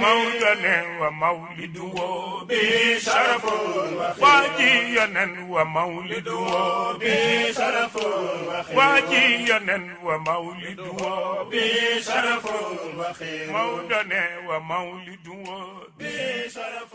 مولانا ومولده بشرف واجينا ومولده بشرف واجينا ومولده بشرف مولانا ومولده بشرف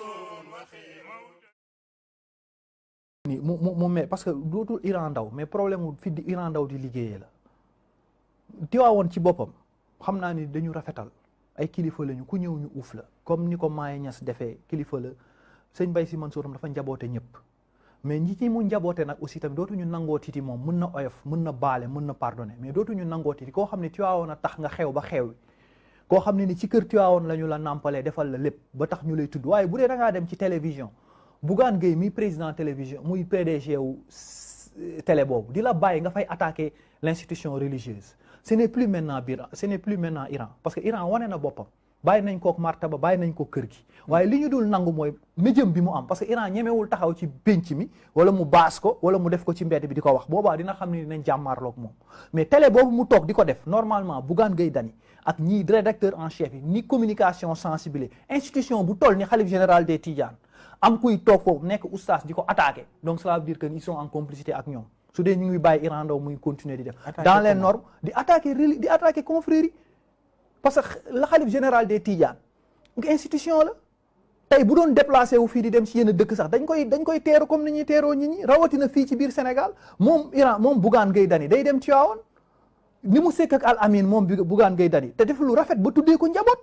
ni mu mu mu mais parce que dootul Iran Ndaw mais problème mu fi di Iran Ndaw di liggéeyee la Tiwaawoon ci boppam xam naa ni dañu rafetal ay kilifa lañu ku ñëw ñu uuf la comme ni ko Maye Niass defee kilifa la sëñ Bay Si Mansour tam dafa njaboote ñëpp mais ñi ci mu njaboote nag aussi tamit dootuñu nangoo titi moom mën na oyof mën na baale mën na pardonner mais dootuñu nangoo titi koo xam ne Tiwaawoon a tax nga xew ba xew koo xam ne ni ci kër Tiwaawoon la ñu la nàmpalee defal la lépp ba tax ñu lay tudd waaye bu dee da ngaa dem ci télévision Bougane Gueye mi président télévision muy PDG wu télé boobu di la bàyyi nga fay attaquer l'institution religieuse ce n'est plus maintenant biir ce n'est plus maintenant Iran parce que Iran wane na boppam bàyyi nañ kook martaba bàyyi nañ ko kër gi waaye li ñu dul nangu mooy médium bi mu am parce que Iran ñemewul taxaw ci pénc mi wala mu baas ko wala mu def ko ci mbedd bi di ko wax boobaa dina xam ne dinañ jàmmaarloog moom mais télé boobu mu toog di ko def normalement Bougane Gueye Dany ak ñii rédacteur en chef yi ni communication sensibiliser institution bu toll ni xalif général des Tidianes am kuy toog foofu nekk oustaz di ko attaqué donc cela veut dire que ils sont en complicité ak ñoom su dee ñu ngi bàyyi Iran Ndaw muy continuer di def dans les normes di attaqué reli di attaqué confrérie parce que la xalif général des Tidianes nga institution la tey bu doon déplacé wu fii di dem ci yenn dëkk sax dañ koy dañ koy teeru comme ni ñuy teeroo nit ñi rawatina fii ci biir Sénégal moom Iran moom Bougane Gueye Dany day dem Tivaouane ni mu sekk ak Al Amin moom bi Bougane Gueye Dany te def lu rafet ba tuddee ko njaboot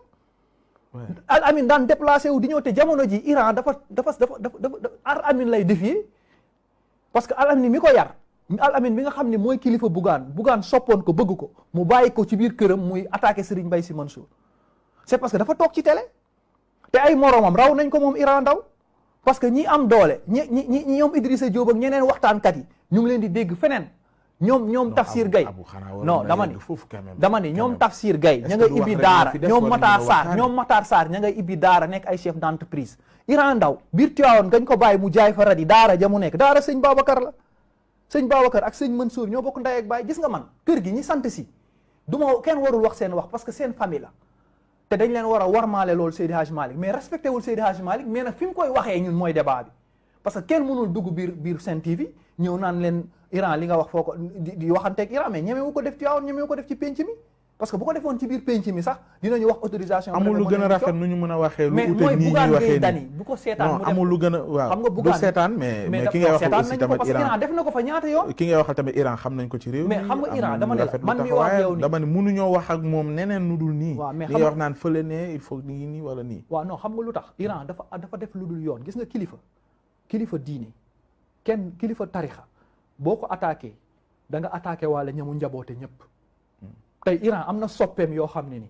Al Amin daan déplacé wu di ñëw te jamono ji Iran dafa dafa dafa dafa Al Amin lay défier parce que Al Amin mi ko yar Al Amin bi nga xam ne mooy kilifa Bougane Bougane soppoon ko bëgg ko mu bàyyi ko ci biir këram muy attaqué Serigne Mbaye Sy Mansour c'est parce que dafa toog ci télé te ay moromam raw nañ ko moom Iran Ndaw parce que ñi am doole ñi ñi ñi ñoom Idrissa Diop ak ñeneen waxtaankat yi ñu ngi leen di dégg feneen ñoom ñoom Tafsir Gaye non dama ni dama ni ñoom Tafsir Gaye ña ngay ibbi daara ñoom Matar Sarr ñoom Matar Sarr ña ngay ibbi daara nekk ay chef d'entreprise Iran Ndaw biir Tivaouane gañ ko bàyyi mu jaay fa radi daara ja mu nekk daara sëñ Babacar la sëñ Babacar ak sëñ Mansour ñoo bokk ndey ak baay gis nga man kër gi ñi sant si du ma kenn warul wax seen wax parce que seen famille la te dañ leen war a warmaale loolu Seydi Hadj Malick mais respecté wul Seydi Hadj Malick mais nag fi mu koy waxee ñun mooy débat bi parce que kenn mënul dugg biir biir Sen TV ñëw naan leen Iran li nga wax foo ko di di waxanteeg Iran mais ñemewu ko def Tivaouane ñemewu ko def ci penc mi parce que bu ko defoon ci biir penc mi sax dinañu wax autorisation amul lu gën a rafet nu ñu mën a waxee lu mais ute mooy nii ñuy Bougane waxee Gueye nii Dany bu ko seetaan mu non def amul lu gën a waaw xam nga du Bougane seetaan mais mais ki mais ngay wax seetaan aussi nañ ko tamit parce que Iran Iran def na ko fa ñaata yoon ki ngay waxal tamit Iran xam nañ ko ci réew Mais mi xam nga am Iran nañu dama ne la, rafetlu man mi wax ak taxawaayam. yow nii. dama ne mënuñoo wax ak moom neneen nu dul nii Waaw, mais li xam ngay nga- wax naan fële ne il faut nii nii wala nii waaw non xam nga lu tax Iran dafa dafa def lu dul yoon gis nga kilifa kilifa diine kenn kilifa tarixa boo ko attaqué da nga attaqué wala ñamu njaboote ñëpp tey Iran am na soppeem yoo xam ne ni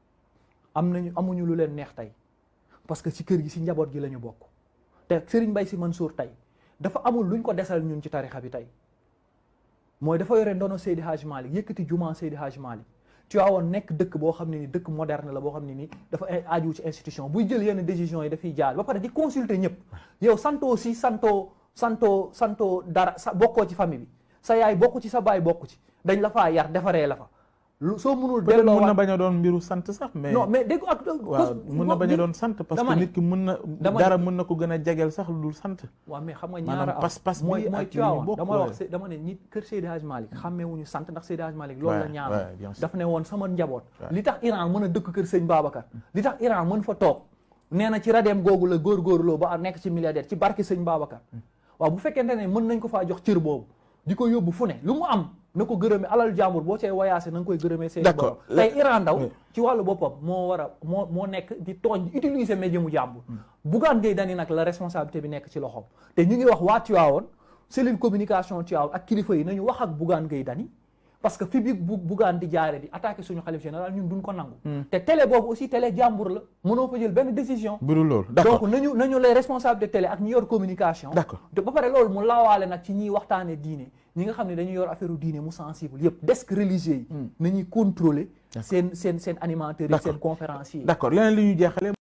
am nañu amuñu lu leen neex tey parce que ci kër gi ci njaboot gi la ñu bokk te Serigne Mbaye Sy Mansour tey dafa amul luñ ko desal ñun ci tarixa bi tey mooy dafa yore ndono Seydi Hadj Malick yëkkati juma Seydi Hadj Malick Tivaouane nekk dëkk boo xam ne ni dëkk moderne la boo xam ne ni dafa aaju ci institution buy jël yenn décisions yi dafiy jaar ba pare di consulter ñëpp yow santoo si santoo santoo santoo dara sa bokkoo ci famille bi sa yaay bokku ci sa baay bokku ci dañ la faa yar defaree la fa lu soo mënul peut-être delloo mën na waat bañ a doon mbiru sant sax mais non mais dégg ak waaw mën na bañ a doon sant parce dama que ne- nit ki mën na dama dara ne- mën na ko gën a jegeel sax lu dul sant waaw mais xam nga Maanaam ñaara am pas-pas bi mooy ak mooy li ñu Tivaouane bokk, dama ouais. wax se- dama ne ñi kër Seydi Hadj Malick xàmmeewuñu sant ndax Seydi Hadj Malick loolu la Ouais, ñaan ouais, bien sûr. daf ne woon sama njaboot Ouais. li tax Iran mën a dëkk kër sëñ Babacar li tax Iran mën fa toog nee na ci radeem googu la góorgóorloo ba nekk ci milliardaire ci barke sëñ Babacar waaw bu fekkente ne mën nañ ko faa jox cër boobu di ko yóbbu fu ne lu mu am na ko gërëmee alal jàmbur boo cee wayaase na nga koy gërëmee seen D'accord. borom tey Iran Ndaw Oui. ci wàllu boppam moo war a moo moo nekk di tooñ di utiliser média mu jàmbur Bougane Gueye Dany nag la responsabilité bi nekk ci loxoom te ñu ngi wax waa Tivaouane cellule communication Tivaouane ak kilifa yi nañu wax ak Bougane Gueye Dany parce que fi bi bu Bougane di jaare di attaquer suñu xalif général ñun duñ ko nangu te télé boobu aussi télé jàmbur la mënoo fa jël benn décision mbiru loolu d'accord donc nañu nañu les responsables de télé ak ñi yor communication D'accord. te ba pare loolu mu laawaale nag ci ñiy waxtaane diine ñi nga xam ne dañuy yor affaire u diine mu sensible yëpp desk religieux yi nañuy contrôler seen seen seen animateurs yi D'accord. seen conférenciers yi d'accord leneen li ñu jeexale